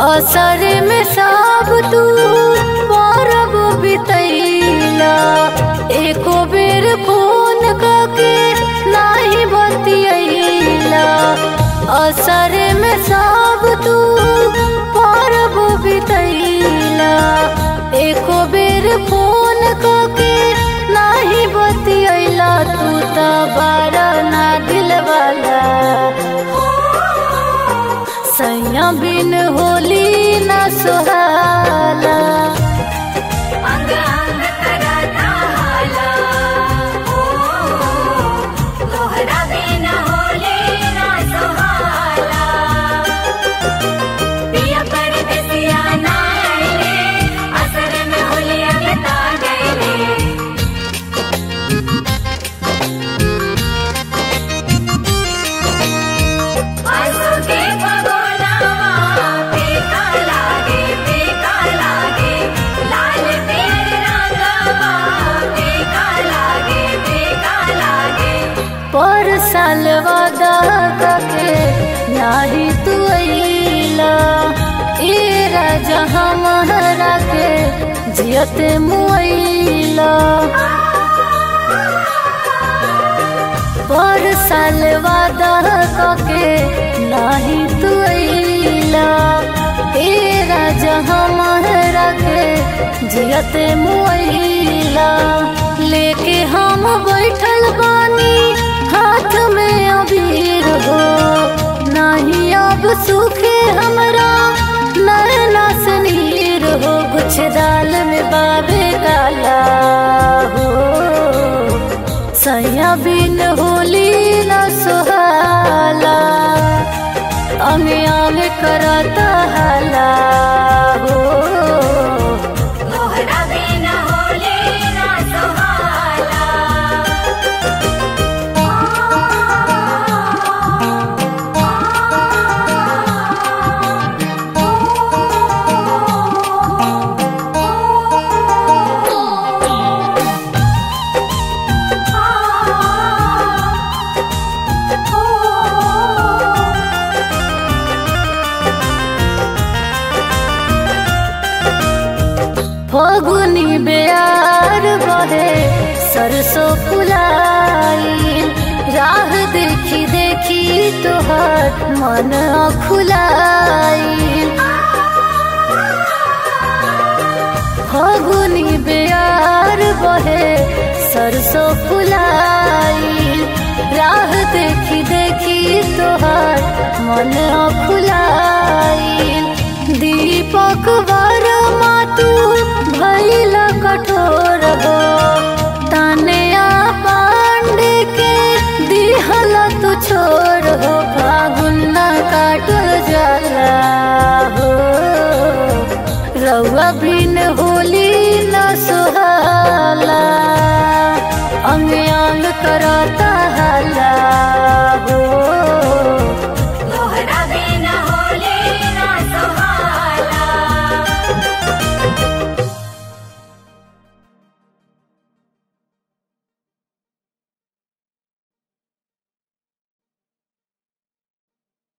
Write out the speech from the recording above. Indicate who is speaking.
Speaker 1: असर में सब तू परब बितैला एको बेर फोन करके नाही बतियैला असर में सब तू परब बितैला एको बेर फोन करके नाही बतियैला तू त बारा ना दिलवाला सैया बिन होली न सुहाला
Speaker 2: अंग अंग करता हाला ओ तोहरा बिन होले ना सुहाला पिया परदेसिया ना आइले असर में होलिया बिता गइले आंसू के भगोनावा फीका लागे फीका लागे लाल पियर रंगवा फीका लागे फीका लागे
Speaker 1: पर साल वादा के नाही तू अइला ए राजा हमारा के जियत मुइला पर साल वादा के नाही तू अइला ए राजा हमारा के जियत मुइला लेके हम बैठल बानी हाथ में अबीर हो नाही अब सूखे हमरा नैना से नीर हो कुछ दाल में बाबे काला हो सैया बिन होली न सुहाला अंग अंग करता हाला हो
Speaker 2: तोहरा बिन होले ना सुहाला
Speaker 1: फगुनी बेयार बहे सरसों फुलाई राह देखी देखी तोहर मन खुलाई फगुनी बेयार बहे सरसों फुलाई राह देखी देखी तोहर मन खुलाई दीपक वर्मा तू भैल कठोर हो तानिया पांडे के दिहल तू छोड़ हो फागुन न काटल जाला हो रउआ बिन होली न सुहाला अंग अंग करता